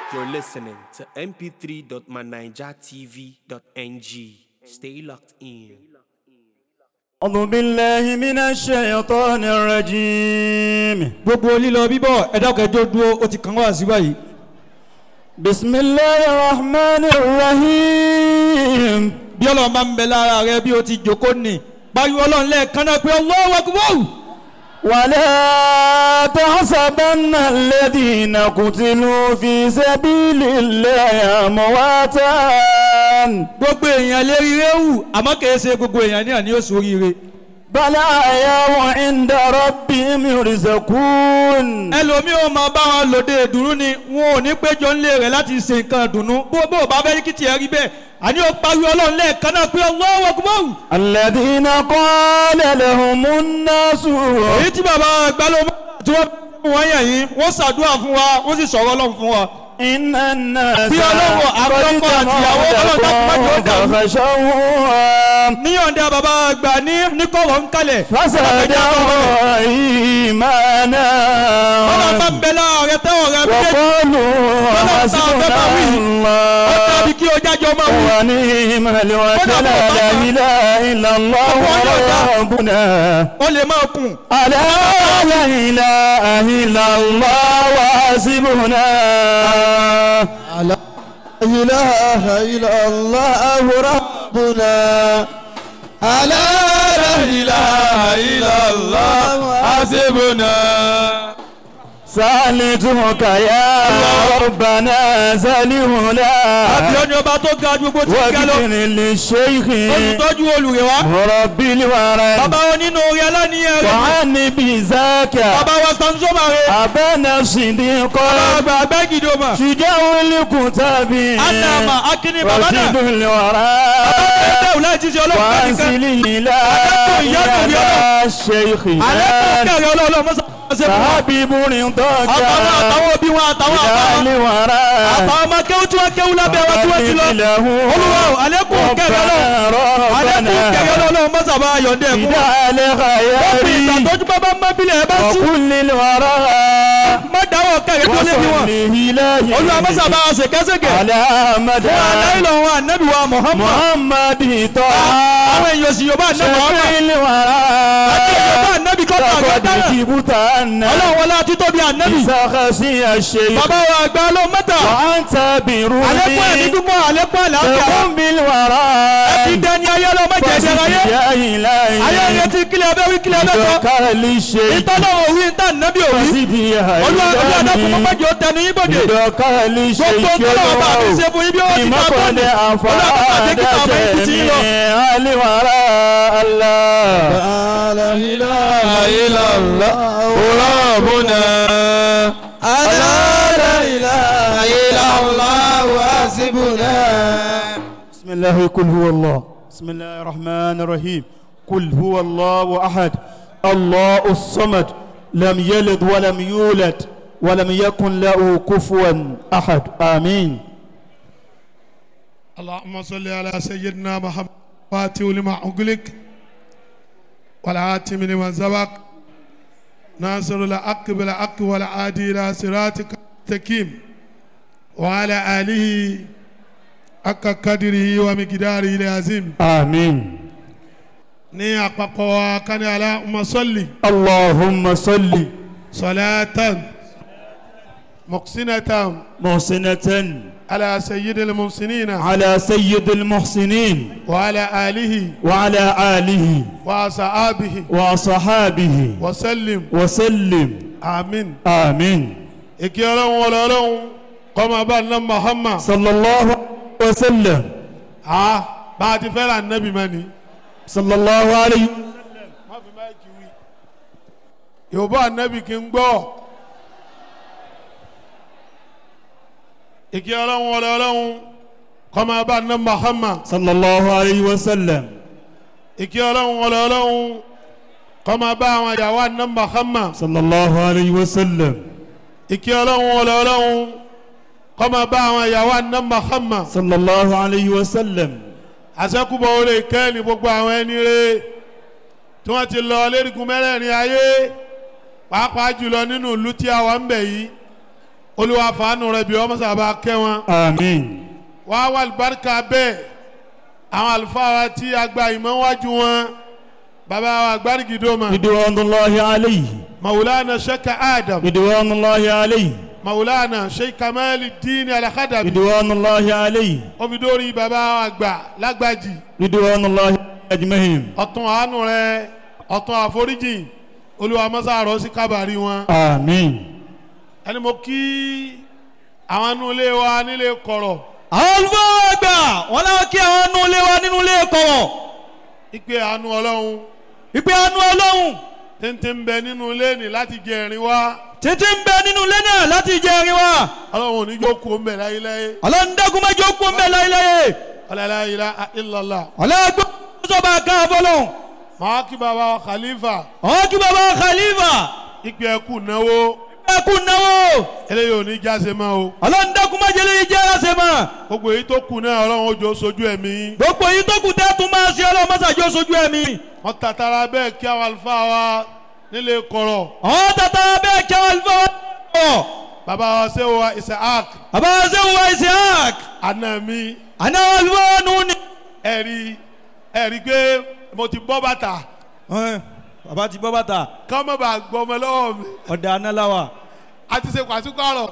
You're listening to mp3.manijatv.ng. Stay locked in. أعوذ بالله من الشيطان الرجيم gbogbo lílọ bíbọ̀ ẹ̀dá kẹjọ dúró ó ti kàn wá sí báyìí. بسم الله الرحمن الرحيم bí ọlọ́run bá ń bẹ lára rẹ bí o ti jòkó nì pariwo ọlọ́run lẹ́ẹ̀kan náà pé Allahu Akbar. ولا تحسبن الذين قتلوا في سبيل الله أمواتا gbogbo èèyàn lè rí réwù àmọ́ kìí ṣe gbogbo èèyàn ní àní oṣù oríire. بل أحياء عند ربهم يرزقون ẹlòmíì ò máa bá wọn lòdì ìdùnnú ni wọn ò ní péjọ ńlẹ̀ rẹ̀ láti ṣe nǹkan ìdùnnú bó bó bá fẹ́ kí tiẹ̀ rí bẹ́ẹ̀ àní ó pariwo ọlọ́run lẹ́ẹ̀kan náà pé Allahu Akbar. الذين قال لهم الناس èyí tí bàbá àgbà ló tí wọ́n fún wọn yẹn yìí wọ́n ṣàdúrà fún wa wọ́n sì sọ̀rọ̀ ọlọ́run fún wa. إن الناس Bí Ọlọ́run àkọ́kọ́ àti ìyàwó Ọlọ́run dákun má jẹ́ ó dàrú. فخشوهم níyọ̀ǹda bàbá àgbà ní níkọ̀rọ̀ ń kalẹ̀. فزادهم إيمانا ọlọ́run bá ń bẹ láàrẹ tẹ́wọ̀n rẹ méjèèjì. وقالوا حسبنا ó الله dàbí kí o jájọ máa wù. ونعم الوكيل لا إله إلا الله ربنا ó lè máa kùn. ألا لا إله إلا الله وحسبنا لا إله إلا الله ربنا ألا لا إله إلا الله حسبنا سألتك يا ربنا àbí سلمنا ọni ọba tó ga ju gbogbo tí ń ga lọ. واغفر للشيخ olùtọ́jú olùrẹ̀ wá. مربي الورى bàbá wọn nínú orí aláníyàn rẹ̀. وعني بذاك bàbá wa sanzoma rẹ̀. أبانا صديقا àgbà abẹ́gidoma. شجاع الكتاب anama akini bàbá náà. رشيد الورى ẹgbẹ́ òun láì ti ṣe ọlọ́pàá nìkan. وانزل إلى أدعو يا نبي الله. الشيخ àlékún kẹrẹ ọlọ́ọ̀lọ́ mọ́sá ṣe fún wa. حبيب رضاك àtàwọn àtàwọn òbí wọn àtàwọn إلى àtàwọn. الورى àtàwọn ọmọ kéwú tí wọ́n kéwú lábẹ́ wa tí wọ́n ti lọ. olúwa o àlékún kẹrẹ ọlọ́ọ̀. àlékún kẹrẹ ọlọ́ọ̀ mọ́sá bá yọ̀ǹdẹ̀ fún wa. wọ́n fi ìtàtọ́jú bá bá má bílẹ̀ ẹ bá tú. وكل الورى má dáwọ́ kẹrẹ tó lé bí wọn. وصل olúwa mọ́sá bá إلهي a ṣe kẹ́sẹ̀kẹ́. على مدى fún aláìlọ wọn ànábì wa Muhammad. محمد طه àwọn èèyàn sì yorùbá ànábì شفيع Muhammad. àti الورى yorùbá ànábì kọ́kọ́ لقد àgbẹ̀dára. جبت أن ọlọ́run wọlé àti tóbi ànábì. بسخسي الشيخ bàbá wa àgbà ló mẹ́ta. وأنت àlékún ẹ̀mí بروني dúpọ̀ àlékún àlàáfíà. تقوم بالورى ẹ ti dẹni ayé lọ má jẹjẹ ayé. يا إلهي ayé rẹ ti kílẹ̀ abẹ́ wí kílẹ̀ abẹ́ sọ. ذكر للشيخ ìtọ́lọ̀ òwì ń tà nábì òwì. وزدي يا olúwa olúwa dákun mọ́ إلهي májò tẹnu yín bòde. ذكر للشيخ gbogbo tọ́lọ̀ bá mi ṣe fún yín bí ó ti بما ta قد bọ́ọ̀lù. olúwa bá bàjẹ́ أفاد kíkà ọmọ yín ti ti yín lọ. جميع الورى الله لا إله إلا الله ربنا ألا لا إله إلا الله حسبنا بسم الله قل هو الله بسم الله الرحمن الرحيم قل هو الله أحد الله الصمد لم يلد ولم يولد ولم يكن له كفوا أحد آمين اللهم صل على سيدنا محمد فاتح لما أغلق والعاتم لما سبق ناصر الحق بالحق والعادي إلى صراطك المستقيم وعلى آله حق قدره ومقداره العظيم آمين ní àpapọ̀ wa ká ní Allahumma salli اللهم صل salatan muqsinatan محسنة ala sayyidil muhsinina على سيد المحسنين wa ala alihi وعلى آله wa ashabihi وصحابه wa sallim وسلم amin. آمين ìkí ọlọ́run wọlé ọlọ́run kọ́mọ bá ná Muhammad صلى الله عليه وسلم a bá a ti fẹ́ràn nẹ́bí mẹ́ni. صلى الله عليه má fi máìkì wí. yorùbá nẹ́bí kì í gbọ́. ìkí ọlọ́run wọlé ọlọ́run kọ́mọ bá ná Muhammad صلى الله عليه وسلم ìkí ọlọ́run wọlé ọlọ́run kọ́mọ bá àwọn ìyàwó ná Muhammad صلى الله عليه وسلم ìkí ọlọ́run wọlé ọlọ́run kọ́mọ bá àwọn ìyàwó ná Muhammad. صلى الله عليه وسلم àṣẹ́kùbọ̀ orí kẹ́ẹ̀lì gbogbo àwọn ẹni rẹ̀ tí wọ́n ti lọ lérigun mẹ́rẹ̀ẹ̀rin ayé pàápàá jùlọ nínú ìlú tí a wà ń bẹ̀ yìí olúwa fàánù rẹ̀ bí ọmọ sábà kẹ́ wọn àmín wá wà lùbáríkà bẹ́ẹ̀ àwọn àlùfáà wa tí a gba ìmọ̀ wájú wọn bàbá wa gbárìgìdómà ridwanullahi alayhi maulana sheikh adam ridwanullahi alayhi maulana sheikh kamali dini alakadabi ridwanullahi alayhi omidori bàbá wa gbà lágbàjì ridwanullahi ajma'in ọ̀tún àánú rẹ̀ ọ̀tún àforíjì olúwa mọ́sá àrọ́ sí kábàárì wọn àmín ẹni mo kí àwọn inú ilé wa nílé kọ̀rọ̀ àwọn olùfọwọ́ àgbà wọn láwọn kí àwọn nínú ilé wa nínú ilé kọ̀wọ̀ ìpè àánú ọlọ́run ìpè àánú ọlọ́run tẹ́ntẹ́ ń bẹ nínú ilé ní láti jẹ ẹ̀rín wá títí ń bẹ nínú ilé náà láti jẹ ẹrin wa ọlọ́run ò ní jókòó ń bẹ láyéláyé ọlọ́run dẹ́kun mẹ́jọ kú ń bẹ láyéláyé ọlọ́láyìlá illallah ọlọ́gbọ́n sọ́ba ká fọlọ́hún màá kí bàbá wa khalifa ọ̀hún kí baba khalifa ìpè ẹ̀kú náwó ẹkú náwó eléyìí ò ní jáse mọ́ o ọlọ́run dẹ́kun mẹ́jẹlẹ́ yìí jẹ́ ẹsẹ̀ mọ́ gbogbo èyí tó kù náà ọlọ́run ó jọ sojú ẹ̀mí gbogbo yìí tó kù tẹ́tù máa ṣe ọlọ́run mọ́sàájọ́ sojú ẹ̀mí wọ́n tàtàrà bẹ́ẹ̀ kí àwọn àlùfáà wa nílé kọ̀rọ̀ ọ̀hún tata bẹ́ẹ̀ kí àwọn alifọwọ́ ọ̀ bàbá wa ṣé wa isaac baba sẹ́wọ̀n wa isiaq àná mi àná alifọwọ́ nù ni. ẹ̀rí ẹ̀rí pé mo ti bọ́ bàtà baba ti bọ́ bàtà kọ́ mọ́ bá gbọ́ ọmọ lọ́wọ́ mi ọ̀dà análáwà. a ti ṣe pàṣípàrọ̀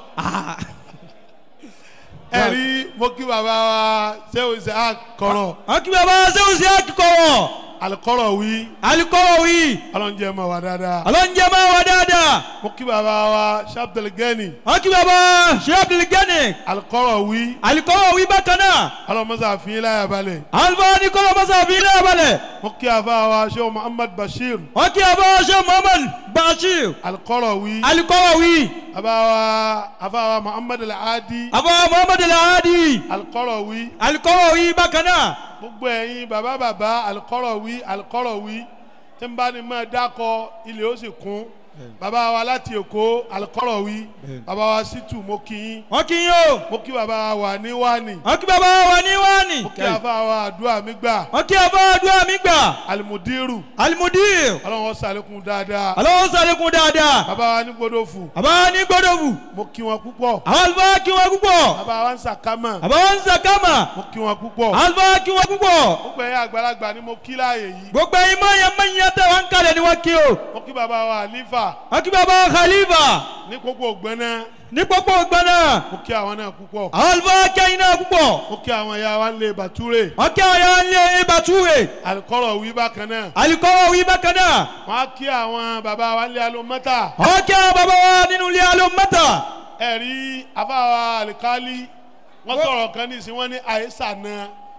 ẹ̀rí mo kí bàbá wa ṣé wa isaac kọ̀rọ̀ àwọn kí baba sẹ́wọ̀n isiaq kọ̀ wọ̀ alikọ́rọ̀ wí alikọ́wọ̀ wí ọlọ́njẹ́ mọ̀ wá dáadáa ọlọ́njẹ́ máa wà dáadáa mo kí bàbá wa shabdel gani àwọn kí baba sheikh abdulgani alikọ́rọ̀ wí alikọ́wọ̀ wí bákan náà ọlọ́mọsá fi láyà balẹ̀ alifọwọ́ ní kọ́lọ́ mọ́sàáfin náà balẹ̀. mo kí àfa wa ṣé muhammad bashir wọ́n kí abọ́ ṣe muhammad bashir alikọ́rọ̀ wí alikọ́wọ̀ wí àfa wa àfa wa muhammad al-adi abọ́ muhammad alahadi alikọ́rọ̀ wí alikọ́wọ̀ wí bákan náà gbogbo ẹ̀yin bàbá bàbá alikọ́rọ̀ wí alikọ́rọ̀ wí tí n bá ní máa dákọ ilé ó sì kún bàbá wa láti èkó alikọ́rọ̀ wí bàbá wa situ mo kí yín wọ́n kí yín o mo kí bàbá wa wà ní wání wọ́n kí bàbá wa ní wáni mo kí àfa wa àdúrà mi gbà wọ́n kí abọ́ àdúrà mi gbà alimudiru alimudir ọlọ́run ó ṣàlékún dáadáa alọ́wọ́ sàlékún dáadáa bàbá wa ní gbódòfù bàbá wa ní gbódòfù mo kí wọn púpọ̀ àwọn àlùfáà kí wọn púpọ̀ bàbá wa ń sàkámà bàbá wa ń sàkámà mo kí wọn púpọ̀ àwọn àlùfáà kí wọn púpọ̀ gbogbo ẹ̀yin àgbàlagbà ni mo kí láàyè yìí gbogbo ẹ̀yin mọ̀nyẹ́ mọ̀nyẹ́ tẹ̀ wọ́n ń kalẹ̀ ni wọ́n kí o mo kí bàbá wa àlífà wọ́n kí bàbá wa khalifa ní gbogbo ògbẹ́nà ní pópó gbọ́nà mo kí àwọn náà púpọ̀ àwọn àlùfáà kẹ́yìn náà púpọ̀ mo kí àwọn ìyá wa ń lè bàtúrè wọ́n kí àwọn yàrá ńlẹ̀ ìbátúwè alikọ́rọ̀ wí bákan náà alikọ́wọ́ wí bákan náà wọ́n á kí àwọn bàbá wa ń lé alómọ́tà wọ́n kí àwọn bàbá wa nínú ilé alómọ́tà ẹ̀rí afáwa alikali wọ́n sọ̀rọ̀ kan ní ìsìn wọ́n ní àyíṣà náà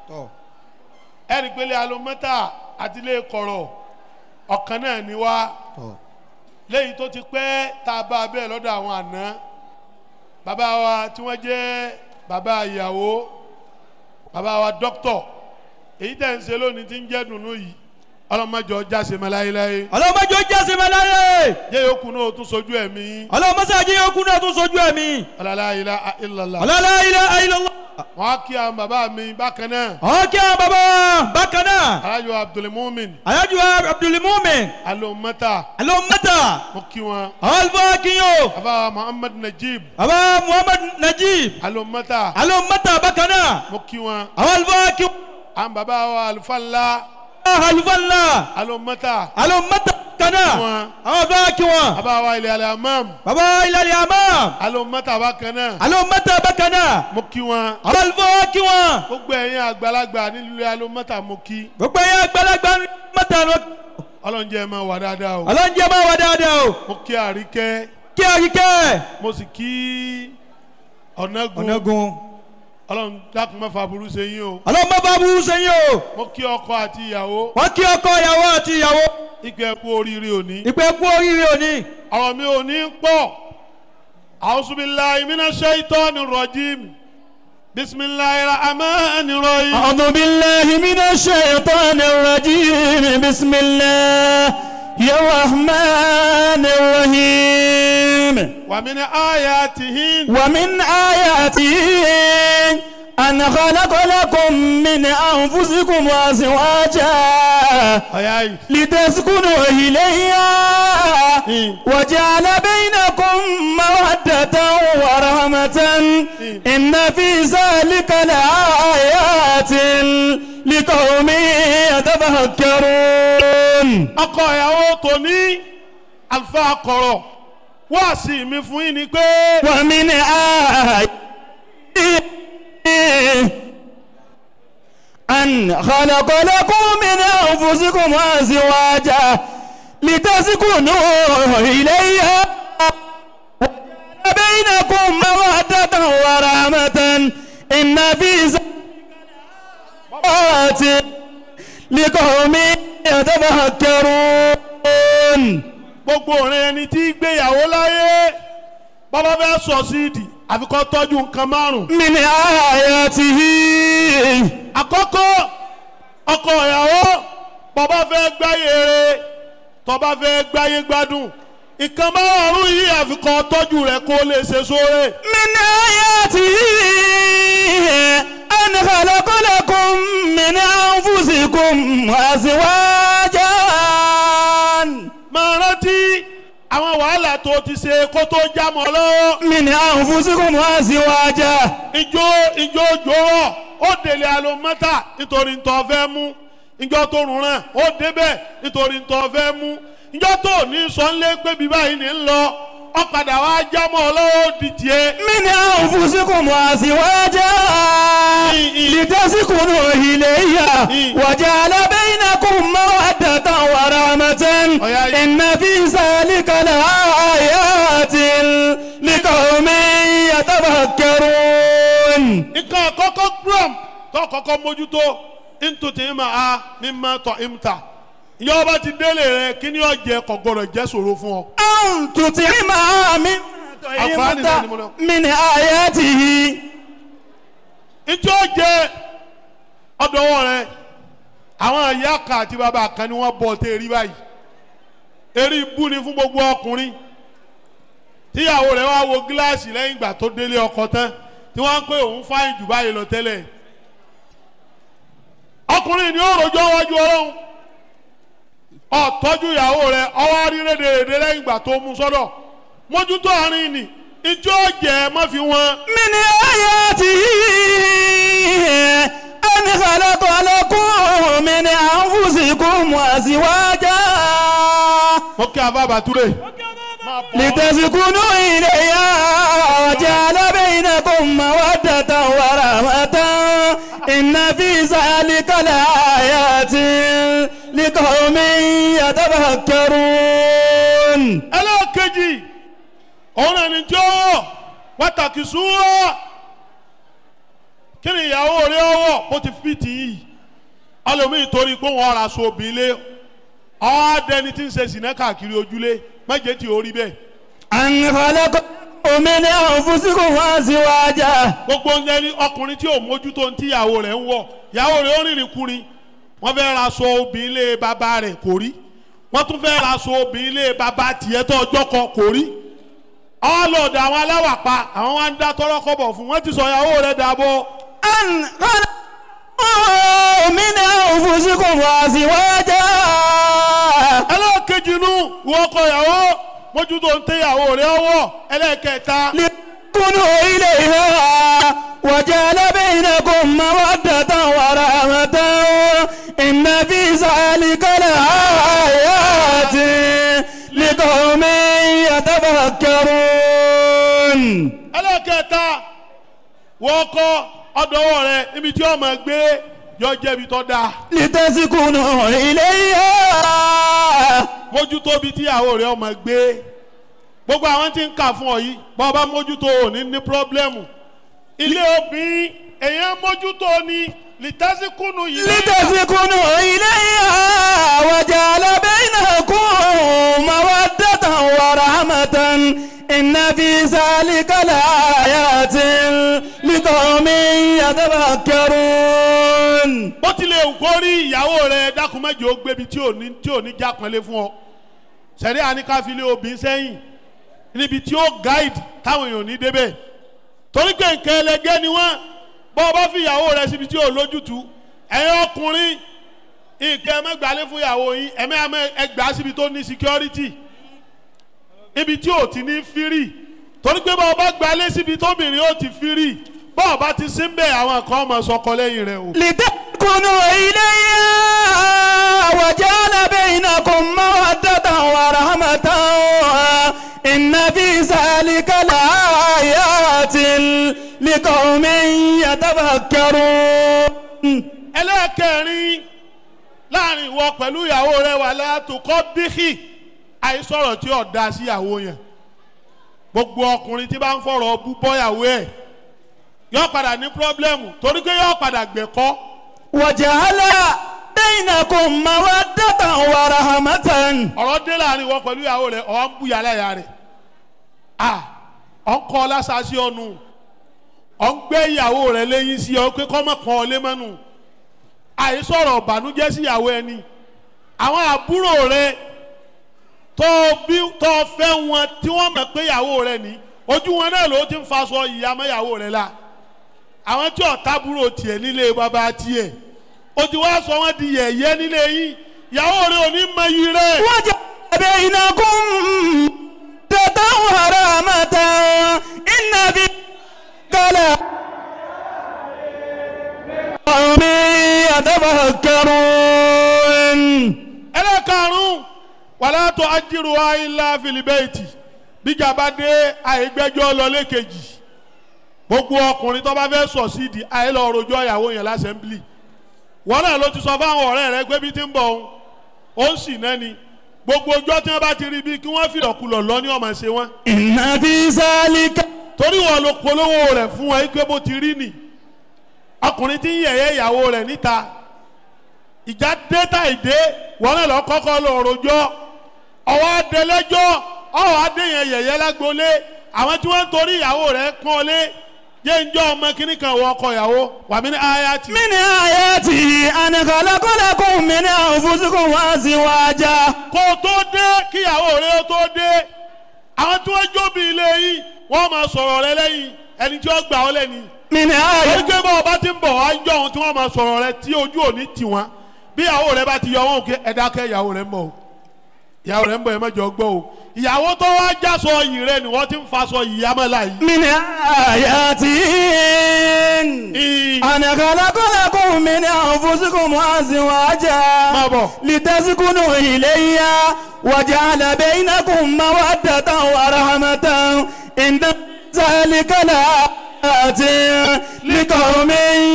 ẹ̀rí pé lé alómọ́tà àti lé kọ̀rọ̀ ọ̀kan náà ni wá léyìí tó ti pẹ́ tá a bá a bẹ́ẹ̀ lọ́dọ̀ àwọn àná bàbá wa tí wọ́n jẹ́ bàbá ìyàwó bàbá wa dókítọ̀ èyí tẹ̀ ń ṣe lónìí tí ń jẹ́ dùnú yìí ọlọ́mọjọ jáse mọ́ láyéláyé ọlọ́mọdé jẹ́sí mẹ́láyé jẹ́ yòókù náà ó tún sojú ẹ̀mí ọlọ́mọsáájì yóò kú náà tún sojú ẹ̀mí ọ̀làlá ilá ilàlá ọlọ́lá ilẹ̀ ayélujára wọ́n á kí àwọn bàbá mi bákan náà wọ́n kí àwọn bàbá wa bákan náà alájọ abdulmumin alájú abdulmumin alomata alómọ́tà mo kí wọn àwọn àlùfáà kí yóò bàbá muhammad najib bàbá muhammad najib alomata alómọ́tà bákan náà mo kí wọn àwọn àlùfáà kí àwọn bàbá wa alufala àlùfáà ńlá alomata alómọ́tà kan náà wọn. àwọn àlùfáà kí wọn bàbá wa ilẹ̀ alamam bàbá ìlàlẹ̀ àmọ́ alomata bákan náà alómọ́tà bákan náà mo kí wọn àwọn àlùfáà kí wọn gbogbo ẹ̀yin àgbàlagbà nílùú alomata mo kí gbogbo ẹ̀yà àgbàlagbà mọ́tà lọ ọlọ́njẹ́ ẹ máa wà dáadáa o ọlọ́njẹ́ máa wà dáadáa o mo kí àríkẹ́ kí àríkẹ́ mo sì kí ọ̀nàgùn ọ̀nàgùn ọlọ́run dákun má fa burú ṣe yín o ọlọ́mọ bá burú sẹ́yìn o mo kí ọkọ àti ìyàwó wọ́n kí ọkọ ìyàwó àti ìyàwó ìpè ẹ̀kú oríire òní ìpè kú oríire òní ọ̀rọ̀ mi ò ní pọ̀ àwùsùbíláì mina ṣẹ́yìntọ́ni rọ̀jìm bisimilayi rahman rahim أعوذ بالله من الشيطان الرجيم بسم الله الرحمن الرحيم wàmínà ayatihin ومن آياته أن خلق لكم من أنفسكم أزواجا ọ̀yá yìí. لتسكنوا إليها وجعل بينكم مودة ورحمة إن في ذلك لآيات لقوم يتفكرون ọkọ ìyàwó tòní àlùfáà kọ̀rọ̀ wá sí mi fún yín ni pé ومن آياته أن خلق لكم من أنفسكم أزواجا لتسكنوا إليها وجعل بينكم مودة ورحمة إن في ذلك لآيات لقوم يتفكرون gbogbo òrin ẹni tí gbéyàwó láyé bàbá fẹ́ sọ síìdì àfikọ́ tọ́jú nǹkan márùn. من آياته àkọ́kọ́ ọkọ ìyàwó bàbá fẹ́ gbáyé rere tọ́ba fẹ́ gbáyé gbádùn nǹkan márùn yìí àfikọ́ tọ́jú rẹ̀ kó lè ṣe sóore. من آياته أن خلق لكم من أنفسكم أزواجا máa rántí àwọn wàhálà tó ti ṣe kó tó já mọ́ lọ́wọ́. من أنفسكم أزواجا ìjó ìjó jòrò ó délé alomọ́tà nítorí ntọ́ fẹ́ mú ìjọ tó rùn rán ó débẹ̀ nítorí ntọ́ fẹ́ mú ìjọ tó ní sọ́nlé pé bí báyìí ní ń lọ ọ̀padà wa jámọ́ ọlọ́wọ́ di tiẹ̀. من أنفسكم أزواجا لتسكنوا إليها وجعل بينكم مودة ورحمة إن في ذلك لآيات لقوم يتفكرون nǹkan àkọ́kọ́ gram tó kọ́kọ́ mójútó ntòtí ma a mi ma tọ̀ imta ìjọba ti délé rẹ kí ni ọ̀jẹ̀ kò gbọdọ̀ jẹ́ ṣòro fún ọ. أن تطعم من Àǹfààní náà ni mo lọ. من آياته ntí ó jẹ ọdọwọ rẹ àwọn ìyá kan àti bàbá kan ni wọn bọ tẹ eri báyìí eri bú ni fún gbogbo ọkùnrin tíyàwó rẹ wá wo gíláàsì lẹ́yìn ìgbà tó délé ọkọ tán tí wọn ń pè òun fáyìn jù báyìí lọ tẹ́lẹ̀ ọkùnrin ni ó rojọ́ wájú Ọlọ́run ọtọ́jú ìyàwó rẹ ọwọ́ rí rédèrèdè lẹ́yìn ìgbà tó mú sọ́dọ̀ mójútó àárín ni ntí ó jẹ má fi wọn. من آياته أن خلق لكم من أنفسكم أزواجا mo kí afa bàtúrè. لتسكنوا إليها وجعل بينكم مودة ورحمة إن في ذلك لآيات لقوم يتفكرون ẹlẹ́ẹ̀kejì òun ẹni tí ó pàtàkì súnwọ́ kí ni ìyàwó rẹ ọwọ́ bó ti fi tì í ọlọ́mí torí pé wọ́n ra aṣọ òbí lé ọ̀ọ́dẹni tí ń ṣe sìnà káàkiri ojúlé méje tí ó rí bẹ́ẹ̀ أن خلق من أنفسكم أزواجا gbogbo ń jẹ́ni ọkùnrin tí ò mójútó ní tí ìyàwó rẹ̀ ń wọ̀ ìyàwó rẹ̀ ó rìnrìn kùnrin wọ́n fẹ́ ra aṣọ òbí lé bàbá rẹ̀ kò rí wọ́n tún fẹ́ ra aṣọ òbí lé bàbá tiẹ̀ tó ọjọ́ kan kò rí ọlọ́ọ̀dà àwọn aláwàpá àwọn wa ń dá tọ́rọ́ kọ́bọ̀ fún wọ́n ti sọ ìyàwó rẹ̀ dàbọ̀ أن خلق من أنفسكم أزواجا ẹlẹ́ẹ̀kejì nu ìwọ ọkọ ìyàwó mójútó ń tẹ ìyàwó rẹ̀ ọwọ́ ẹlẹ́ẹ̀kẹta لتكونوا إليها وجعل بينكم مودة ورحمة إن في ذلك لآيات لقوم يتفكرون ẹlẹ́ẹ̀kẹta wọ́n kọ́ ọ̀dọ́wọ́ rẹ̀ níbi tí ọmọ gbé yọ jẹ́bi tó dáa لتسكنوا إليها mójútó bí tíyàwó rẹ̀ ọmọ gbé gbogbo àwọn tí ń kà fún ọ yìí bọ́ bá mójútó ò ní ní pírọ́blẹ́mù ilé obìnrin èèyàn mójútó ni lìtásíkùnù yìí لتسكنوا إليها وجعل بينكم مودة ورحمة إن في ذلك لآيات لقوم يتفكرون bó tilẹ̀ ń kó rí ìyàwó rẹ̀ dákun mẹ́jọ ó gbébi tí ò ní tí ò ní já pọ́nlé fún ọ sẹ́rí àníkàfilé obìnrin sẹ́yìn níbi tí ó gáìdì táwọn èèyàn ò ní débẹ̀ torí pé nǹkan ẹlẹgẹ́ ni wọ́n bọ́ ọ bá fi ìyàwó rẹ síbi tí ò lójútùú ẹ̀yin ọkùnrin nǹkan ẹ má gbálé fún ìyàwó yín ẹ̀mí àmọ́ ẹ gbà á síbi tó ní security ibi tí ò ti ní fírì torí pé bọ́ ọ bá gbálé síbi tóbìnrin ó ti fírì bọ́ ọ bá ti sí ń bẹ̀ àwọn kan ọmọ sọkọ lẹ́yìn rẹ o. لتسكنوا إليها وجعل بينكم مودة ورحمة إن في ذلك لآيات لقوم يتفكرون ẹlẹ́ẹ̀kẹrin láàrin ìwọ pẹ̀lú ìyàwó rẹ wà látòkọ́ bíkì àìsọ̀rọ̀ tí ò da sí ìyàwó yẹn gbogbo ọkùnrin tí bá ń fọ̀rọ̀ bú bọ́yàwó ẹ̀ yóò padà ní pírọ́blẹ́mù torí pé yóò padà gbẹ̀kọ́ وجعل بينكم مودة ورحمة ọ̀rọ̀ dé láàrin ìwọ pẹ̀lú ìyàwó rẹ ọ̀ ń bú yàrá ìyá rẹ̀ à ọ̀ ń kọ́ lásàsí ọ̀nù ọ̀ ń gbé ìyàwó rẹ lẹ́yìn sí ọ pé kọ́ mọ̀ pọ́n ọ lé mọ́nu àìsọ̀rọ̀ ìbànújẹ́ sí ìyàwó ẹni àwọn àbúrò rẹ tó bí tó fẹ́ wọn tí wọ́n mọ̀ pé ìyàwó rẹ ní ojú wọn náà ló ti ń faṣọ ìyá mọ́ ìyàwó rẹ la àwọn tí ọ̀tá búrò tiẹ̀ nílé bàbá tiẹ̀ o ti wá sọ wọn di yẹ̀yẹ́ nílé yín ìyàwó rẹ ò ní mọ iyì rẹ. وجعل بينكم مودة ورحمة إن في ذلك قوم يتفكرون ẹlẹ́karùn-ún wàlá tó ajiru ayílá filibẹ́ẹ̀tì bíjà bá dé àìgbẹ́jọ́ lọlé kejì gbogbo ọkùnrin tó bá fẹ́ sọ sídìí àìlọ rojọ́ ìyàwó yẹn lásẹ̀mblì wọn náà ló ti sọ fáwọn ọ̀rẹ́ rẹ pé bí ti ń bọ̀ òun ó ń sì náà ni gbogbo ọjọ́ tí wọ́n bá ti rí bí kí wọ́n fìlọ̀kulọ̀ lọ ní ọmọ ṣe wọ́n إن في ذلك torí wọn ló polówó rẹ̀ fún wọn pé bó ti rí nì ọkùnrin tí ń yẹ̀yẹ́ ìyàwó rẹ̀ níta ìjà dẹ́ta ìdé wọn náà lọ kọ́kọ́ lọ rojọ́ ọwọ́ adẹlẹ́jọ́ ọwọ́ adéyẹn yẹ̀yẹ́ lágbolé àwọn tí wọ́n ń torí ìyàwó rẹ̀ pọ́n lé jẹ́ ń jọ́ ọmọ kínní kan wọ ọkọ ìyàwó wàmí ní ayati. من آياته أن خلق لكم من أنفسكم أزواجا kó o tó dé kíyàwó rẹ ó tó dé àwọn tí wọ́n jóbi ilé yìí wọ́n máa sọ̀rọ̀ rẹ lẹ́yìn ẹni tí ó gbà ọ́ lẹ́ni. من torí آياته pé bọ́ ọba ti ń bọ̀ wá ń jọ ohun tí wọ́n máa sọ̀rọ̀ rẹ tí ojú òní tì wọ́n bí ìyàwó rẹ bá ti yọ wọn kí ẹ dákẹ́ ìyàwó rẹ ń bọ̀ o ìyàwó rẹ ń bọ̀ ẹ mẹ́jọ gbọ́ o ìyàwó tó wá já sọ yìí rẹ ni wọ́n ti ń fa sọ yìí yámẹ́lá yìí. من آياته Ì- أن خلق لكم من أنفسكم أزواجا máa bọ̀ لتسكنوا إليها وجعل بينكم مودة ورحمة إن ذلك لآيات لقوم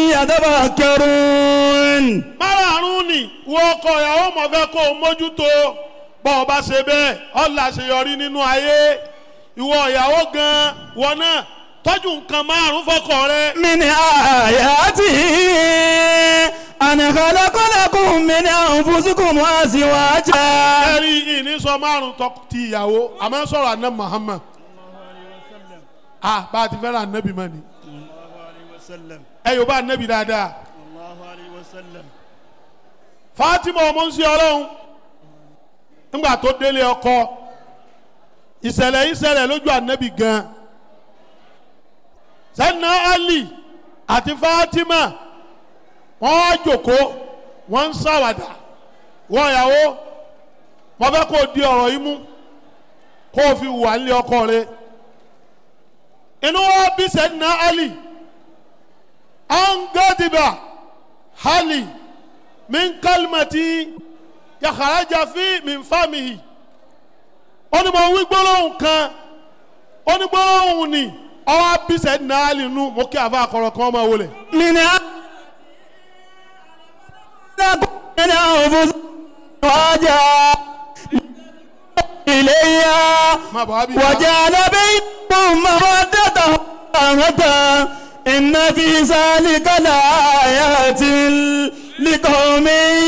يتفكرون márààrún ni wọ́n kọ ìyàwó mọ̀ fẹ́ kó o mójútó bọ́ ọba ṣe bẹ́ẹ̀ ọ̀là ṣèyọrí nínú ayé ìwọ ìyàwó gan wọn náà tọ́jú nǹkan márùn-ún fọkọ rẹ. من آياته أن خلق لكم من أنفسكم أزواجا ẹ̀rí ìní sọ márùn tọ́ ti ìyàwó àmọ́ sọ̀rọ̀ àná Muhammad ah bá a ti fẹ́ràn ànábì mọ́ ni ẹ yóò bá ànábì dáadáa Fatima ọmọ ń ṣe ọlọ́run nígbà tó délé ọkọ ìṣẹ̀lẹ̀ ìṣẹ̀lẹ̀ lójú ànábì gan sẹ́nà Ali àti Fatima wọ́n wá jòkó wọ́n ń ṣàwàdà wọ́n ìyàwó mo fẹ́ kó o di ọ̀rọ̀ yìí mú kó o fi wà nílé ọkọ rẹ inú wa bí sẹ́nà Ali angadiba hali min kalimati yakaraja fi min famihi ó ní mo wí gbólóhùn kan ó ní gbólóhùn ni ọwọ́ bí sẹ́nà Ali nù mo kí àfa àkọrọ̀ kan ọmọ wọlé. من لكم من أنفسكم أزواجا إليها má bọ̀ wá bí. وجعل بينكم مودة ورحمة إن في ذلك لآيات لقوم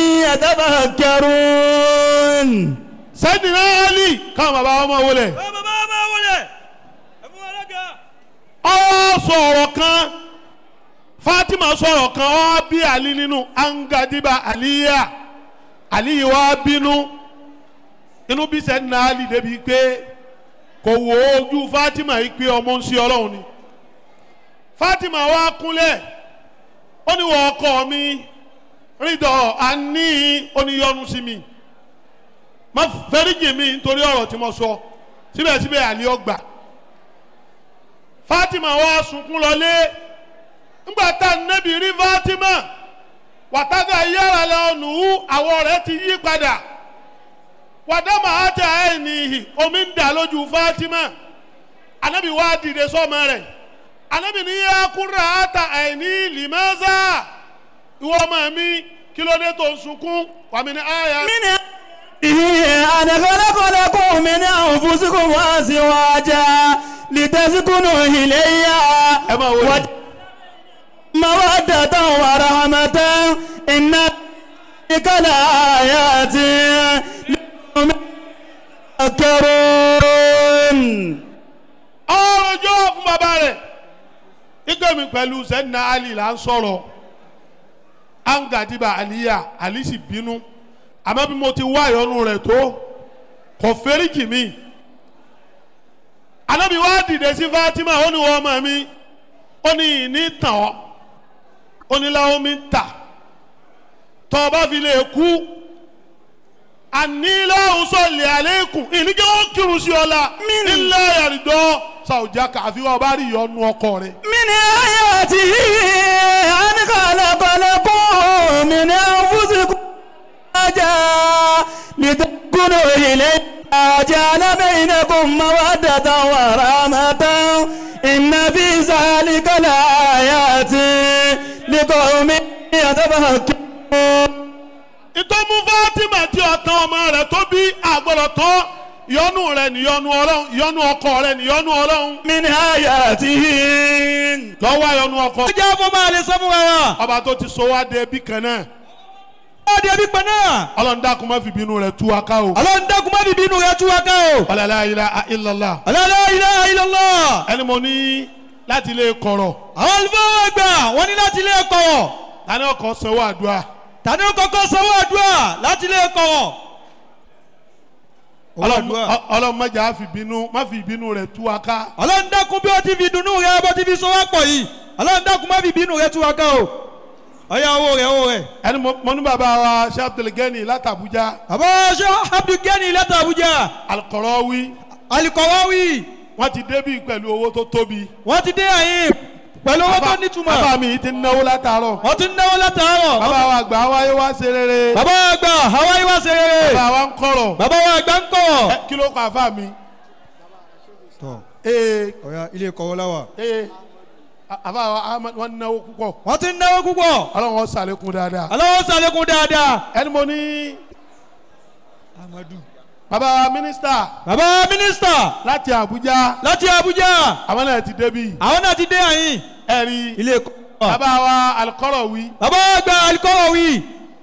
يتفكرون sẹ́dínà Ali káwọn bàbá wọn máa wọlé. bàbá máa wọlé ẹ̀fún alága. ọ sọ̀rọ̀ kan Fatima sọ̀rọ̀ kan ọ bí Ali nínú angadiba aliya aliyi wa bínú inú bí sẹ́dínà Ali débi pé kò wo ojú Fatima yìí pé ọmọ ń ṣe ọlọ́run ni Fatima wa kúnlẹ̀ ó ní wọ́n ọkọ mi rídọ̀ àní oníyọnu sí mi má fẹ́ríjì mi nítorí ọ̀rọ̀ tí mo sọ síbẹ̀síbẹ̀ àlẹ́ ọgbà Fatima wá sunkún lọlé ńgbà tá a nẹ́bi rí Fatima wàtàgà yára lọ nù ú àwọ̀ rẹ̀ ti yí padà wàdàmà àti àìníhì omi ń dà lójú Fatima anabi wá dìde sọ́mọ rẹ̀ anabi ní yá kúrò àtà àìní lìmọ́sà ìwọ ọmọ mi kí ló dé tó ń sunkún wàmí ní àyà. أن خلق لكم من أنفسكم أزواجا لتسكنوا إليها ẹ máa wọlé. مودة ورحمة إن ذلك لآيات لقوم يذكرون ọjọ́ fún bàbá rẹ̀ nígbà mi pẹ̀lú sẹ́nà ali là ń sọ̀rọ̀ angadiba aliya ali sì bínú àmọ́ bí mo ti wá ìyọnu rẹ̀ tó kò fẹ́ríjì mi anábì wá dìde sí Fatima ó ní wọ́n ọmọ mi ó ní ìní tàn ọ́ ó ní láwọn mi ń tà tọ́ ọ bá fi lè kú àníláhùn sọ̀lẹ̀ àlékún ìníkẹ́ wọn kírun sí ọ la nílẹ̀ àrídọ́ sàwùjá kàfi wọn bá rí ìyọnu ọkọ rẹ. من آياته أن خلق لكم من أنفسكم أزواجا لتسكنوا إليها جعل بينكم مودة ورحمة إن في ذلك لآيات لقوم يتفكرون ìtọ́mú Fatima tí ọ̀tán ọmọ rẹ̀ tó bí àgbọ̀dọ̀ tán ìyọnu rẹ̀ níyọnu ọlọ́run ìyọnu ọkọ rẹ̀ níyọnu ọlọ́run من آياته lọ́wọ́ ìyọnu ọkọ. ó jẹ́ fún máa lè sọ fún wa. ọba tó ti so wá dé bí kan náà ó di ẹbí pẹ́ náà. ọlọ́run dákun má fi bínú rẹ̀ tú wa ká o. ọlọ́run dákun má bíbí inú rẹ̀ tú wa ká o. la ilaha illallah. la ilaha illallah. ẹni mo ní láti ilé kọ̀rọ̀ àwọn olùfọwọ́ ẹgbà wọ́n ní láti ilé ẹ̀kọ́. tani ọkọ̀ sanwó àdúrà tani ó kọ́kọ́ sanwó àdúrà láti ilé ẹ̀kọ́. ọlọ́run ọlọ́run má jà á fi bínú má fi bínú rẹ̀ tú wa ká. ọlọ́run dákun bí ó ti fi dùnnú rẹ̀ bó ti fi so wá pọ̀ yìí ọlọ́run dákun má bíbí inú rẹ̀ tú wa ká o. ọ̀yà owó rẹ̀ owó rẹ̀. ẹni mo mo ní bàbá wa Sheikh Abdulgani láti Abuja bàbá ṣé abdulgani láti Abuja Al-Qarawi alikọ̀wáwí wọ́n ti débí pẹ̀lú owó tó tóbi. wọ́n ti dé àyìn pẹ̀lú owó tó bàbá nítumọ̀ mi ti náwó látàárọ̀. wọ́n ti náwó látàárọ̀ bàbá wa àgbà wáyé wá ṣe rere. bàbá àgbà hawaii wá ṣe rere bàbá wa ń kọ̀rọ̀. bàbá wa àgbà ń kọ̀ Ẹ, kí ló kọ àfa mi. tọ́ ee ọ̀ya ilé kọ́wọ́ láwà. ee a- àfa wa Ahmad wọn náwó púpọ̀. wọ́n ti náwó púpọ̀ ọlọ́run wọn sàlékún dáadáa. aláwọ̀ sàlékún dáadáa ẹni mo ní amadu. bàbá wa mínísítà bàbá mínísítà láti Àbújá láti Abuja àwọn náà ti débí. àwọn náà ti dé àyìn ẹ̀rí ilé ẹ̀kọ́ bàbá wa Al-Qarawi bàbá àgbà alikọ̀wáwí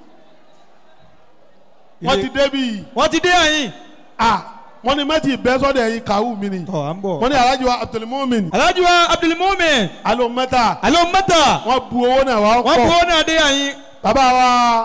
wọ́n ti débí. wọ́n ti dé àyìn a wọ́n ní mẹ́tì bẹ́ sọ́dọ̀ ẹ̀yin kàwú mi ni. tọ́ à ń bọ̀. wọ́n ní alájí wa Abdulmumin alhaji wa abdulmumin alo mẹ́ta alo mẹ́ta wọ́n bu owó náà wá wọ́n bu pọ̀. owó náà dé àyìn bàbá wa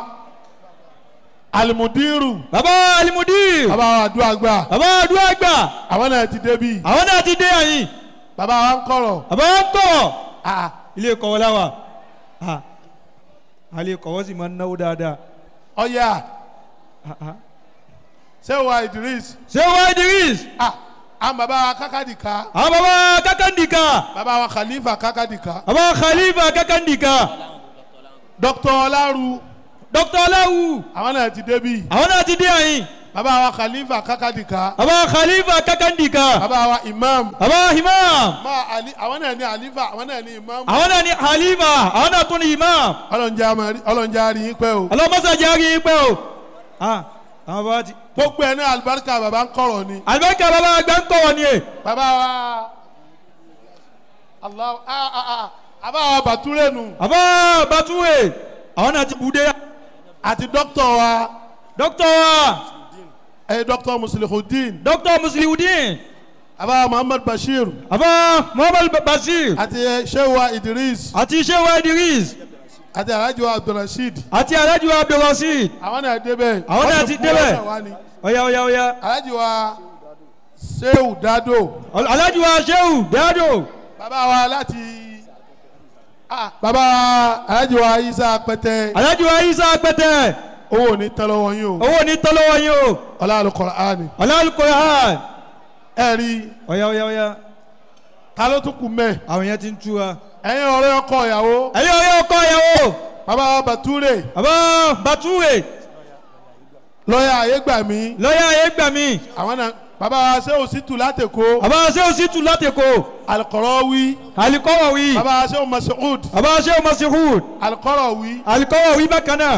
alimudiru bàbá alimudir bàbá wa adúlágbà bàbá àdúrà àgbà àwọn náà ti débí. àwọn náà ti dé àyìn bàbá wa ń kọ̀rọ̀. bàbá wọn kọ̀ Ah, ilé kọ́wọ́ láwà. Ah, alẹ́ kọ́wọ́ sì máa ń náwó dáadáa. ọ̀yà Ah, ah. sẹ́wà Idris ṣé wá idris ah, àwọn bàbá wa kákàdìka àwọn bàbá kakandika bàbá wa Khalifa kákàdìka bàbá khalifa kakandika Dr. Ọláru dr ọláwù àwọn náà ti débí. àwọn náà ti dé àyìn bàbá wa Khalifa kákàdìka bàbá khalifa kakandika bàbá wa Imam bàbá imam ma ali àwọn náà ní Alifa àwọn náà ní Imam àwọn náà ni khalifa àwọn náà tún ni imam ọlọ́njà amari- ọlọ́njà rí yín pẹ́ o. ọlọ́mọsá járe pẹ́ o Ah, àwọn bá ti. gbogbo ẹ̀ ní alibarika bàbá ń kọ̀rọ̀ ni. àlùbáríkà bàbá àgbà ń kọ̀ wọ́n ni e bàbá wa Allah ah ah ah àbá wa Bàtúrẹ́ nù bàbá batuwe àwọn náà ti bude àti dókítà wa dr wa ẹ̀ dókítà Muslihudeen dr musliudeen àbá wa Muhammad Bashir bàbá muhammad basir àti ẹ̀ Shewa Idris àti sewa idris àti Alhaji wa Abdulrasheed àti alhaji wa abdulrasheed àwọn náà débẹ̀. Àwọn náà Wọ́n ti kú débẹ̀. ọ̀nà wa ni. ọ̀yà ọ̀yà ọ̀yà Alhaji wa Sehu Dado alhaji wa sehu dado bàbá wa láti Ah, bàbá alájí wa isa pẹtẹ alájú wa isa pẹtẹ owó ò ní tán lọ́wọ́ yín o owó ní tọ́lọ́wọ́ yín o ọlá Al-Qur'ani ọlọ́ọ̀lùkọ́ ẹ rí ọ̀yá ọ̀yá ọ̀yá ta ló tún kù mẹ́ àwọn yẹn ti ń tú wa. ẹ̀yin ọ̀rẹ́ ọkọ ìyàwó ẹ̀yin ọ̀rẹ́ ọkọ ìyàwó bàbá Bature bàbá bàtúwè lọ́yà ayégbàmí lọ́yà ayégbàmí àwọn náà bàbá sẹ́wọ̀n sítù látẹ̀kọ́ bàbá sẹ́wọ̀n sítú látẹ̀kọ́ Al-Qarawi alikọ́wọ̀wí bàbá sẹ́wọ̀n Mas'ud bàbá sẹ́wọ̀n masihud Al-Qarawi alikọ́wọ̀wí bákan náà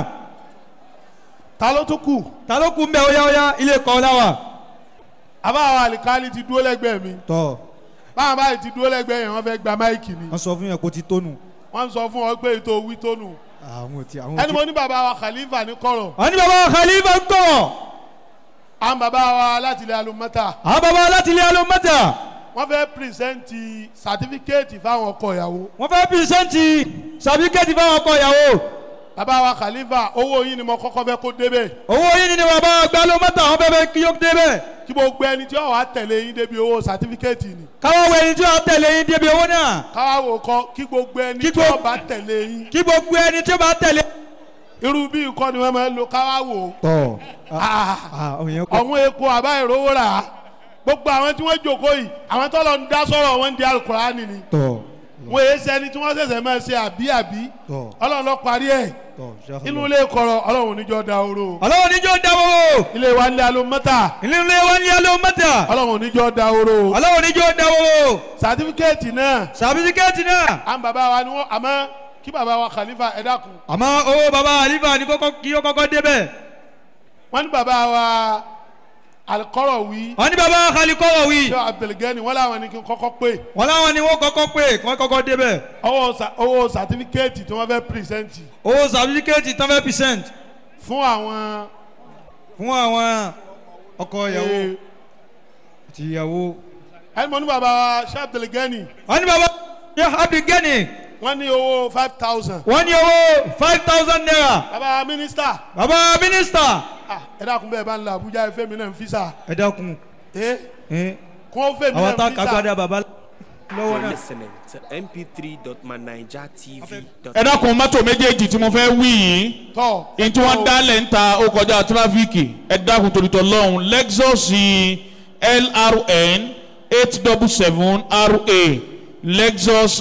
ta ló tún kù ta ló kú mbẹ́ ọ̀yá ọ̀yá ilé kọ́ láwà. àbá àwọn àlìkálí ti dúró lẹ́gbẹ̀ẹ́ mi tọ́ báwọn báyìí ti dúró lẹ́gbẹ̀ẹ́ yẹn wọ́n fẹ́ gba máìkì ni wọ́n sọ fún yẹn kó ti tónu. wọ́n sọ fún ọ pé ètò wí tónù àwọn ti àwọn ẹni mo ní bàbá wa Khalifa ní kọ̀rọ̀ wọ́n ní bàbá khalifa ń kọ̀ àwọn bàbá wa láti ilẹ̀ alumọ́ta àwọn bàbá láti ilé alómọ́tà wọ́n fẹ́ pírísẹ́ǹtì sàtífíkẹ́ẹ̀tì fáwọn ọkọ ìyàwó wọ́n fẹ́ pírísẹ́ǹtì sàbíkẹ́tì fáwọn ọkọ ìyàwó bàbá wa Khalifa owó yín ni mo kọ́kọ́ fẹ́ kó débẹ̀ owó yìí ni bàbá àgbà alómọ́tà wọ́n fẹ́ fẹ́ kí yóò débẹ̀ kí gbogbo ẹni tí wọ́n wá tẹ̀lé yín débi owó sàtífíkẹ́ẹ̀tì ni káwọ́ wẹ̀ ẹni tí wọ́n tẹ̀lé yín débi owó náà káwá wò kọ́ kí gbogbo ẹni Kí tí gbogbo- wọ́n bá tẹ̀lé yín kí gbogbo ẹni tí ó bá tẹ̀lé. irú bí nǹkan ni wọ́n máa ń lo káwá wò tọ́ Ah, àwọn yẹn kọ́ ọ̀hún epo àbá ìrówó rà á gbogbo àwọn tí wọ́n jòkó yìí àwọn tó lọ ń dá sọ̀rọ̀ wọn ń di alukurani ni tọ́ wọ́n èé sẹ́ni tí wọ́n ṣẹ̀ṣẹ̀ máa ṣe àbí àbí tọ́ ọlọ́run lọ parí ẹ̀ tọ́ inú ilé kọ̀rọ̀ ọlọ́run níjọ́ da oró ọlọ́wọ́ níjọ́ dáwọ́ ilé wa nílé alómọ́tà ilé ilé wọn ní alómọ́tà ọlọ́run níjọ́ da oró ọlọ́wọ́ níjọ́ dáwọ́ sàtífíkẹ́ẹ̀tì náà sàbíkẹ́tì náà àwọn bàbá wa ni wọ́n àmọ́ kí bàbá wa Khalifa ẹ dákun àmọ́ owó bàbá àlífà ní kọ́kọ́ kí ó kọ́kọ́ débẹ̀ wọ́n ní bàbá wa Al-Qarawi wọ́n ní bàbá àkàlìkọ́wọ̀ wí ṣé Abdulgani wọ́n láwọn ní kí n kọ́kọ́ pé wọ́n láwọn ni wọ́n kọ́kọ́ pé kí wọ́n kọ́kọ́ débẹ̀ owó sa- owó sàtífíkẹ́ẹ̀tì tí wọ́n fẹ́ pírísẹ́ǹtì owó sàbíkẹ́tì tán fẹ́ percent fún àwọn fún àwọn ọkọ ìyàwó eh, àti ìyàwó. ẹni mo ní bàbá wa ṣé Abdulgani wọ́n ní bàbá abdulgani wọ́n ní owó five thousand wọ́n ní owó five thousand naira bàbá wa mínísítà bàbá mínísítà. ah, ẹ dákun bẹ́ẹ̀ bá ń la Abuja ẹ fẹ́ mi náà ń fisa ẹ dákun ẹ ẹ kún ó fẹ́ mi àwọn tá náà a ń kágbádá fisa bàbá lọ́wọ́ You're náà. listening to mp3.manijatv.com. ẹ dákun mọ́tò méjèèjì tí mo fẹ́ wí yìí tọ́ ní tí wọ́n dálẹ̀ ń ta ó kọjá tírafíkì ẹ dákun torítọ̀ lọ́hùn lexus lrn eight double seven ra lexus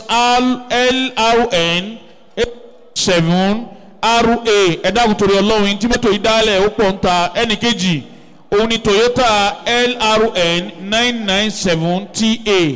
lrn eight seven ra ẹ dákun torí ọlọ́run tí mọ́tò yìí dálẹ̀ ó pọ̀ ń ta ẹnì kejì òun ni toyota lrn nine nine seven ta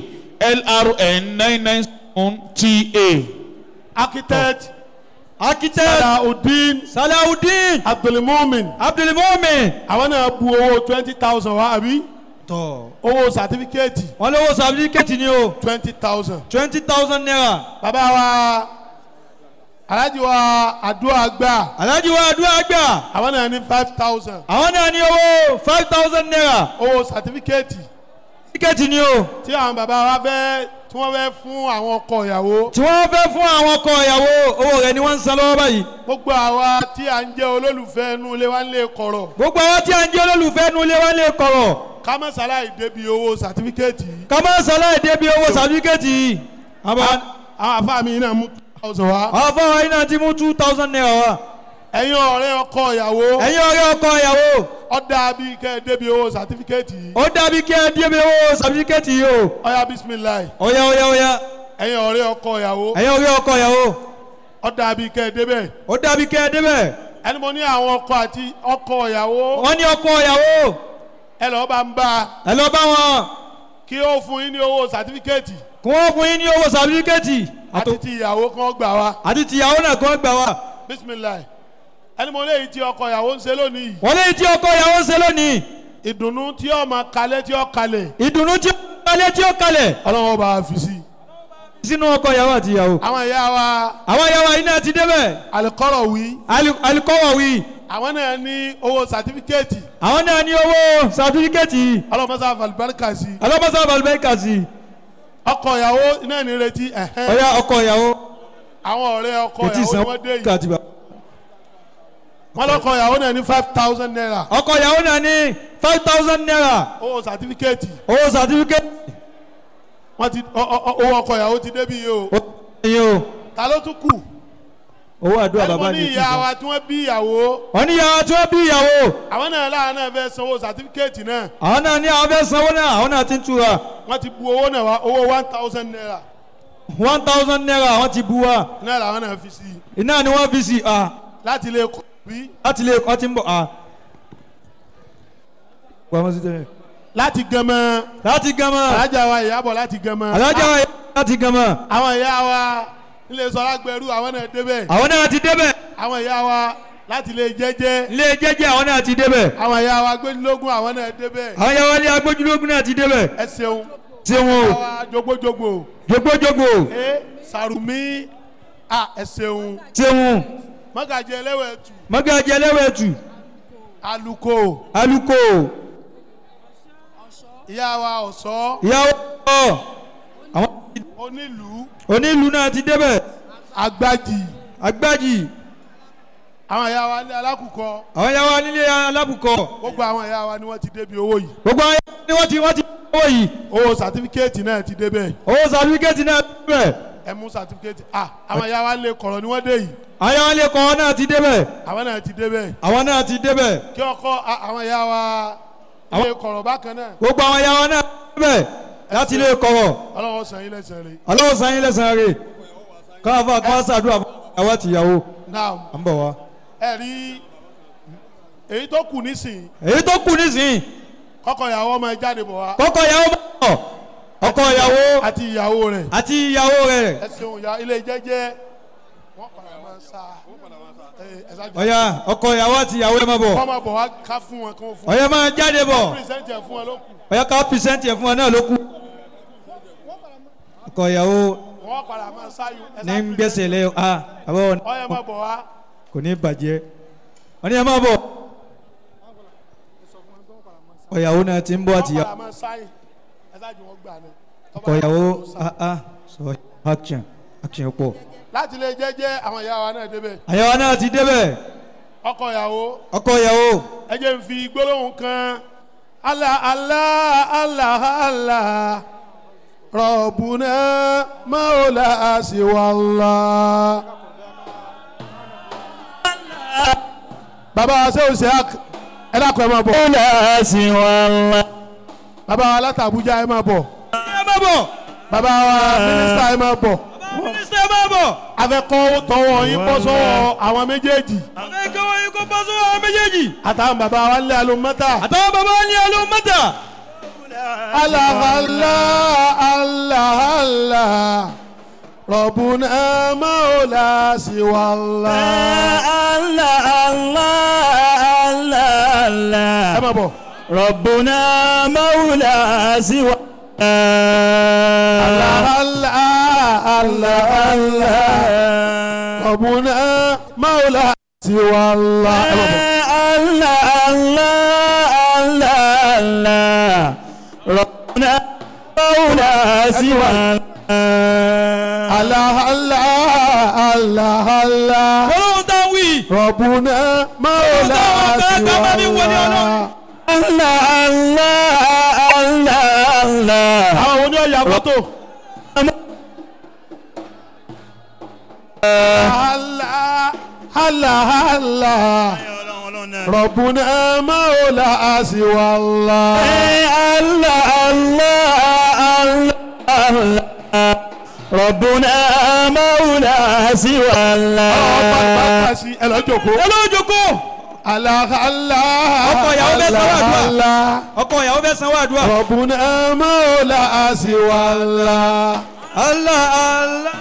lrn nine nine seven ta. architect architect Salaudeen salawudeen Abdulmumin abdulmumin. àwọn náà bu owó twenty thousand wa àbí tọ́ owó sàtífíkẹ́ẹ̀tì wọ́n lówó sàbíkẹ́tì ni o twenty thousand twenty thousand naira. bàbá wa alhaji wa àdúrà gbà alhaji wa adúlá gbà àwọn náà ní five thousand àwọn náà ní owó five thousand naira. owó sàtífíkẹ́ẹ̀tì tíkẹ́ẹ̀tì ni o tí àwọn bàbá wa fẹ́ tí wọ́n fẹ́ fún àwọn ọkọ ìyàwó tí wọ́n fẹ́ fún àwọn ọkọ ìyàwó owó rẹ̀ ni wọ́n ń san lọ́wọ́ báyìí. gbogbo àwa tí à ń jẹ́ olólùfẹ́ inú ilé wa ń lè kọ̀rọ̀ gbogbo àwọn tí a ń jẹ́ olólùfẹ́ nu ilé wa lè kọ̀rọ̀ ká má ṣàlàyé débi owó sàtífíkẹ́ẹ̀tì yìí ká má sàlàyé débi owó sàbíkẹ́ẹ̀tì yìí. àbá àwọn àfa mi náà mú two thousand wa àwọn fọwọ́ yìí náà ti mú two thousand naira wá. ẹ̀yin ọ̀rẹ́ ọkọ ìyàwó ẹ̀yin ọ̀rẹ́ ọkọ ìyàwó ọ̀dà bíi kẹ́ ẹ débi owó sàtífíkẹ́ẹ̀tì yìí ó dàbí kí ẹ débi owó sàbíkẹ́ẹ̀tì yìí o. ọ̀yà bisimilayi ọ̀yá ọ̀yá ọ̀yá ẹ̀yin ọ̀rẹ́ ọkọ ìyàwó ẹ̀yin ọ̀rẹ́ ọkọ ìyàwó ọ̀dà bíi kẹ́ ẹ débẹ̀ ó dàbí kí ẹ débẹ̀. ẹni mo ní àwọn ọkọ àti ọkọ ìyàwó wọ́n ní ọkọ ìyàwó ẹ lọ́ọ́ bá ń bá a ẹ lọ bá wọn kí ó fún yín ní owó sàtífíkẹ́ẹ̀tì kí wọ́n fún yín ní owó sàbíkẹ́ẹ̀tì àti ti ìyàwó kan gbà wá àti tìyàwó náà kí wọ́n gbà wá. bisimilayi ẹni mo léyìí tí ọkọ ìyàwó ń ṣe lónìí yìí wọ́n lé tí ọkọ ìyàwó ń ṣe lónìí ìdùnnú tí ó máa kalẹ̀ tí ó kalẹ̀ ìdùnnú tí ó kalẹ̀ tí ó kalẹ̀ ọlọ́wọ́ bá a fi sí i sínú ọkọ ìyàwó àti ìyàwó. àwọn ìyá wa àwọn ìyàwó yìí náà ti débẹ̀ alikọ́rọ̀ wí Ali- alikọ́wọ̀ wí àwọn náà ní owó sàtífíkẹ́ẹ̀tì àwọn náà ní owó sàtífíkẹ́ẹ̀tì ọlọ́mọsá falibarika sí i alábọ́sà balùbẹ́ẹ̀kà sí ọkọ ìyàwó náà ní retí ẹ̀hẹ́n ọ̀yà ọkọ ìyàwó àwọn ọ̀rẹ́ ọkọ kò tí ì ìyàwó san ni wọ́n dé yìí kàtìbà. wọ́n lọ́kọ ìyàwó náà ní five thousand naira ọkọ ìyàwó náà ní five thousand naira owó sàtífíkẹ́ẹ̀tì owó sàtífíkẹ́ẹ̀tì wọ́n ti ọ- ọ- ọ- owó ọkọ ìyàwó ti débi yìí o ó yẹ o ta ló tún kù owó àdúrà ẹni mo bàbá ní ni ìyá wa tí wọ́n bí ìyàwó wọ́n ní ìyá tí wọ́n bí ìyàwó àwọn náà láwọn náà fẹ́ sanwó sàtífíkẹ́ẹ̀tì náà àwọn náà ní àwọn fẹ́ sanwó náà àwọn náà ti ń tura wọ́n ti bu owó náà wá owó one thousand naira one thousand naira àwọn ti bu wa náà làwọn náà fi sí i iná ni wọ́n fi sí ah láti lè kọ́ bí láti lè kọ́ ti ń bọ̀ ah. Wàá sí tẹ́lẹ̀. láti gẹmọ láti gama alájà wa ìyàbọ̀ láti gẹmọ alájà wa láti gama àwọn ìyá wa ilé sọlá gbẹrú àwọn náà débẹ̀ àwọn náà ti débẹ̀ àwọn ìyá wa láti lè jẹ́jẹ́ ilé jẹ́jẹ́ àwọn náà ti débẹ̀ àwọn ìyá wa gbẹ́dínlógún àwọn náà débẹ̀ àwọn yàrá ilé agbójúlógún náà ti débẹ̀ ẹ ṣeun tí wọn o àwa jogbojogbo jogbojogbo ẹ sàrùmí à ẹ ṣeun tí wọn mọ́gàjì ẹlẹ́wẹ̀ẹ́tù mọ́gàjì ẹlẹ́wẹ̀ẹ́tù aluko aluko ìyá wa ọ̀sọ́ ìyàwó ọ̀ àwọn onílùú onílù náà ti débẹ̀ agbájì agbájì àwọn ìyá wa ní alákùkọ àwọn yàrá nílé alábùkọ gbogbo àwọn ìyá wa ni wọ́n ti débi owó yìí gbogbo àwọn yàrá ni wọ́n ti wọ́n ti owó yìí owó sàtífíkẹ́ẹ̀tì náà ti débẹ̀ owó sàlùkẹ́tì náà débẹ̀ ẹ mú sàtífíkẹ́ẹ̀tì à àwọn ìyá wa lè kọ̀rọ̀ ni wọ́n dé yìí àwọn yàrá ilé kọ́ náà ti débẹ̀ àwọn náà ti débẹ̀ àwọn náà ti débẹ̀ kí ọkọ a- àwọn ìyá wa lè kọ̀rọ̀ bákan náà gbogbo àwọn yàrá náà débẹ̀ láti ilé kọ̀rọ̀ ọlọ́wọ́ sàn yín lẹ́sẹ̀ rẹ̀ ọlọ́wọ́ sanyín lẹ́sàn-án rẹ̀ káfà kọ́ sàdúrà fún ìyàwó àtìyàwó náà à ń bọ̀ wá. ẹ rí èyí tó kù nísìnyí èyí tó kù nísìnyí kọ́kọ́ ìyàwó ọmọ ẹ jáde bọ̀ wá kọ́kọ́ ìyàwó bá bọ̀ ọkọ ìyàwó àti ìyàwó rẹ̀ àti ìyàwó rẹ̀ ẹ ṣeun ìyá ilé jẹ́jẹ́ wọ́n padà máa sá ẹ ẹ ṣáájú ọ̀yà ọkọ ìyàwó àti ìyàwó ẹ̀ máa bọ̀ kọ́ máa bọ̀ wá ká fún wọn kí wọ́n fún ọ̀yà máa jáde bọ̀ wọn pírísẹ́ǹtì ẹ̀ fún wọn ló kù ọ̀yà ká pìsẹ́ǹtì ẹ̀ fún ọ náà ló kù. ọkọ ìyàwó wọ́n padà máa sáyò ẹ ní ń ṣáájú gbèsè lé a àbọ̀ ọyẹ máa bọ̀ wá kò ní bàjẹ́ wọ́n ní ẹ máa bọ̀ ọ̀yàwó náà ti ń bọ̀ wọ́n àti ìyàwó padà máa sáyò ẹ ṣáájú wọn gbà ní. ọkọ ìyàwó ah ah sọ action action pọ̀ láti lè jẹ́jẹ́ àwọn ìyá wa náà débẹ̀ àyàwó náà ti débẹ̀ ọkọ ìyàwó ọkọ ìyàwó ẹ jẹ́ n fi gbólóhùn kan Allah Allah Allah Allah rọ̀bùnà mọ́ọ̀lá àṣìwọ̀lá. bàbá sẹ́wọ̀n sẹ́yàk ẹ dákun ẹ máa bọ̀ bàbá wa láti Àbújá ẹ máa bọ̀ ẹ máa bọ̀ bàbá wa mínísítà ẹ máa bọ̀ mínísítà ẹ máa bọ̀ afẹ́kọ́ tọwọ́ yín bọ́ sọ́wọ́ àwọn méjèèjì àwọn ẹ̀kọ́ wọn yìí kó bọ́ sọ́wọ́ àwọn méjèèjì àtàwọn bàbá wa ń lé alómọ́tà. àtàwọn bàbá wọn ní ẹlò mẹ́ta. Allah Allah Allah Allah Rabbuna maula siwallah. Allah Allah Allah Allah ẹ má bọ̀. Rabbuna mawla siwa Allah Allah Allah Allah Rabbuna maula siwallah. ẹ má bọ̀. Allah Allah Allah Allah Rabbuna mawla siwa Allah Allah Allah Allah ọlọ́run tá a wí. Rabbuna maula Ọlọ́run tá a bá mi wọlé siwallah. Allah Allah Allah Allah àwọn oní ọ̀yà fọ́tò. Allah Allah Allah Rabbuna maula siwallah. Allah Allah Allah Allah Rabbuna mawla siwa Allah ọ̀pá sí ẹ lọ jókòó. olójoko Allah Allah Ọkọ ìyàwó bẹ́ẹ̀ sọ wá àdúrà. Allah ọkọ ìyàwó fẹ́ sanwó àdúrà. Rabbuna maula siwallah. Allah Allah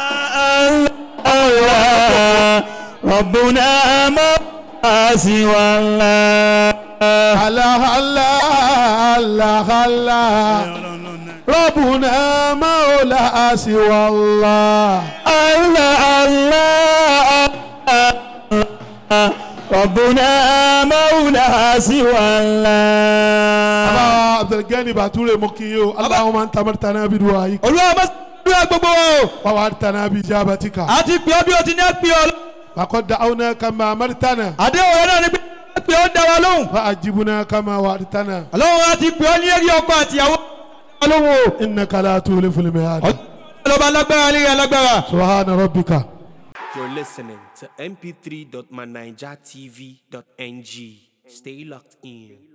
Allah Rabbuna mawla siwa Allah Allah Allah Allah Allah Rabbuna maula siwallah. Allah Allah Allah Rabbuna mawla siwa Allah Baba Abdulgani Bature mo kí yín o. Allahumma anta amartana bi du'aik olúwa bá sàdúrà gbogbo wa o. wa wa'adtana bi ijabatika. àti pè ọ́ bí o ti ní pè ọ́. Faqad da'awna kama amartana àdéhùn rẹ náà ni pé pè ọ́ dá wa lóhùn. fa ajibna kama wa'adtana. ọlọ́run àti pè ọ́ ní eré ọkọ àtìyàwó. dá wa lóhùn o. Innaka la tuliful mi'ad. ọjọ́ lọ́ba lágbára lé alágbára. سبحان ربك You're listening to mp3.manijatv.ng. Stay locked in.